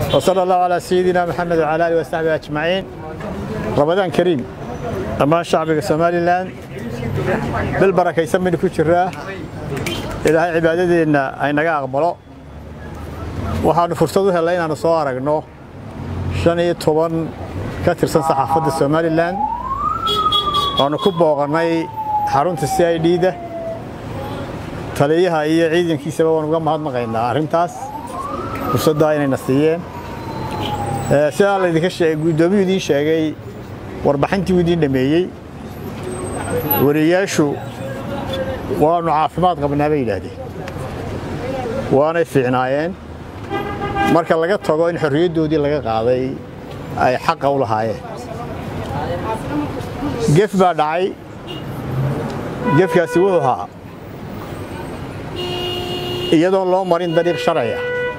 وصلى الله على سيدنا محمد وعلى آله وصحبه أجمعين رمضان كريم أما شعب سومالي لاند بالبركة يسمي كجراه ilaahay cibaadadeenna ay naga aqbalo waxaannu fursad u hellay inaannu soo aragno shan iyo toban ka tirsan saxaafadda somalilan waannu ku booqannay xarunta c i d-da taliyaha iyo ciidankiisaba waan uga mahadnaqaynaa arrintaas fursaddaa inayna siiyeen sidaa laydinka sheegay guddoomiyuu idiin sheegay warbixintii uu idiin dhameeyey wariyaashu waannu caafimaad qabnaa bay yidhaahdeen waanay fiicnaayeen marka laga tago in xorriyaddoodii laga qaaday ay xaqa u lahaayeen gef baa dhacay gefkaasi wuxuu ahaa iyadoon loo marin dariiq sharciya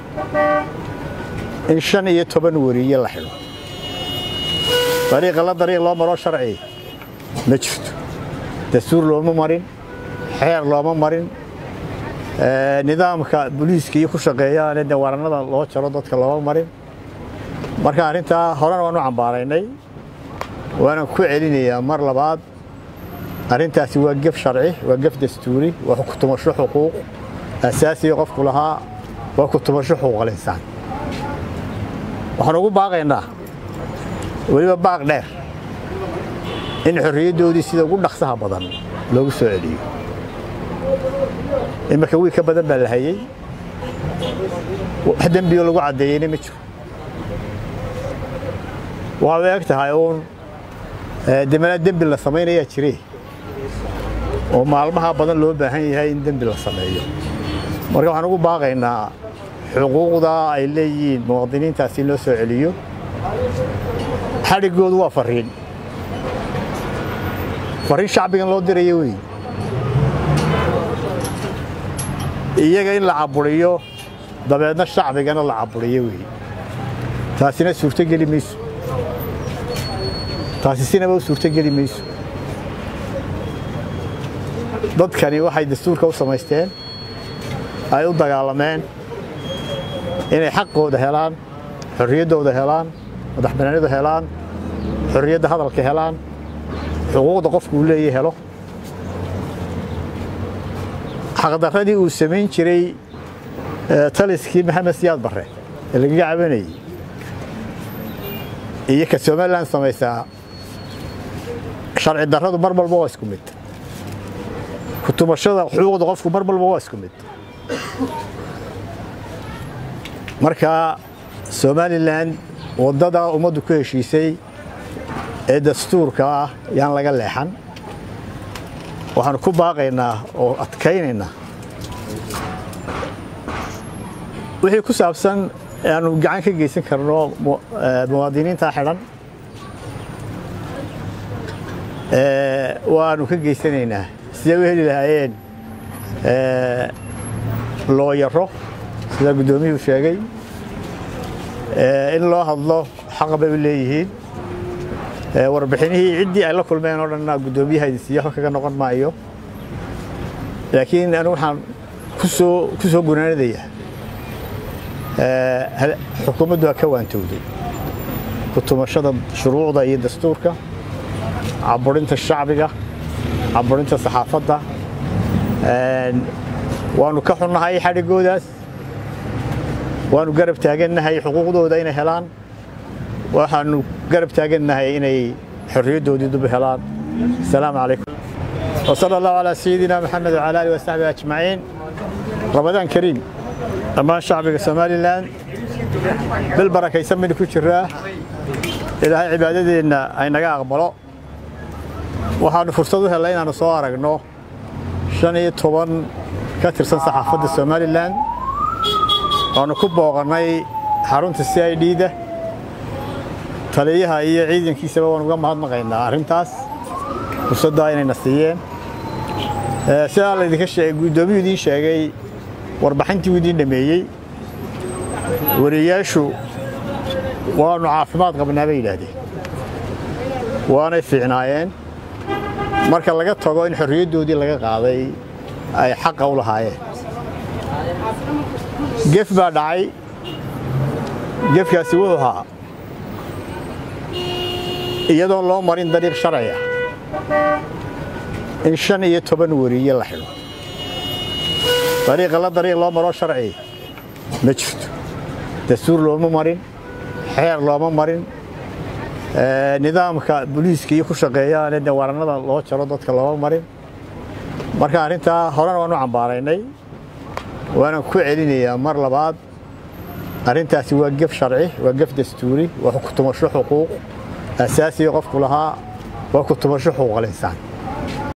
in shan iyo toban weriye la xidho dariiqa la dariiq loo maroo sharci ma jirto dastuur looma marin xeer looma marin nidaamka booliiska iyo ku shaqeeyaane de warannada loo jaro dadka looma marin marka arrintaa horena waan u cambaaraynay waanan ku celinayaa mar labaad arrintaasi waa gef sharci waa gef dastuuri waa ku tumasho xuquuq asaasiga qofku lahaa waa ku tumasho xuquuqal insaan waxaan ugu baaqaynaa weliba baaq dheer in xorriyaddoodii sida ugu dhaqsaha badan loogu soo celiyo imarka wiil ka badan baa la hayey wax dembioo lagu caddeeyeyna ma jiro waxaad u eg tahay uun demana dembi la samaynayaa jire oo maalmaha badan loo baahan yahay in dembi la sameeyo marka waxaan ugu baaqaynaa xuquuqda ay leeyihiin muwaadiniintaasi in loo soo celiyo xadhiggoodu waa fariin fariin shacbigan loo dirayo wey iyaga in la caburiyo dabeedna shacbigana la caburiyo wey taasina suurtogeli mayso taasi sinaba u suurtogeli mayso dadkani waxay dastuurka u samaysteen ay u dagaalameen inay xaqooda helaan xorriyaddooda helaan madaxbanaanida helaan xorriyadda hadalka helaan xuquuqda qofku uu leeyahy helo xaqdarradii uu samayn jiray taliskii maxamed siyaad barre ee lagaga cabanayey iyo ka somalilan samaysaa sharci darradu mar walba waa isku mid kutumashada xuquuqda qofku mar walba waa isku mid marka somalilan waddada ummaddu ku heshiisay ee dastuurka ah yaan laga leexan waxaanu ku baaqaynaa oo adkaynaynaa wixii ku saabsan aanu gacan ka geysan karno muwaadiniinta xidhan waanu ka geysanaynaa siday u heli lahaayeen looyaro sida guddoomiyuhu sheegay in loo hadlo xaqa bay u leeyihiin warbixinihii ciddii ay la kulmeen oo dhanna guddoomiyaha idin siiyo kaga noqon maayo laakiin anigu waxaan kusoo ku soo gunaanadayaa xukuumaddu ha ka waantowday kutumashada shuruucda iyo dastuurka caburinta shacbiga caburinta saxaafadda waanu ka xunnahay xadhiggoodaas waanu garab taagannahay xuquuqdooda inay helaan waxaanu garab taagannahay inay xorriyaddoodii dub helaan asalaamu calaykum وصلى الله على سيدنا محمد وعلى آله وصحبه أجمعين رمضان كريم أما شعب سومالي لاند بالبركة يسمي كجراه ilaahay cibaadadeenna ay naga aqbalo waxaannu fursad u hellay inaannu soo aragno shan iyo toban ka tirsan saxaafadda somalilan waannu ku booqannay xarunta c i d-da taliyaha iyo ciidankiisaba waan uga mahadnaqaynaa arrintaas fursaddaa inayna siiyeen sidaa laydinka sheegay guddoomiyuu idiin sheegay warbixintii uu idiin dhameeyey wariyaashu waannu caafimaad qabnaa bay yidhaahdeen waanay fiicnaayeen marka laga tago in xorriyaddoodii laga qaaday ay xaqa u lahaayeen gef baa dhacay gefkaasi wuxuu ahaa iyadoon loo marin dariiq sharciya in shan iyo toban weriye la xidho dariiqa la dariiq loo maroo sharci ma jirto dastuur looma marin xeer looma marin nidaamka booliiska iyo ku shaqeeyaane de warannada loo jaro dadka looma marin marka arrintaa horena waan u cambaaraynay waanan ku celinayaa mar labaad arrintaasi waa gef sharci waa gef dastuuri waa ku tumasho xuquuq asaasiga qofku lahaa waa ku tumasho xuquuqal insaan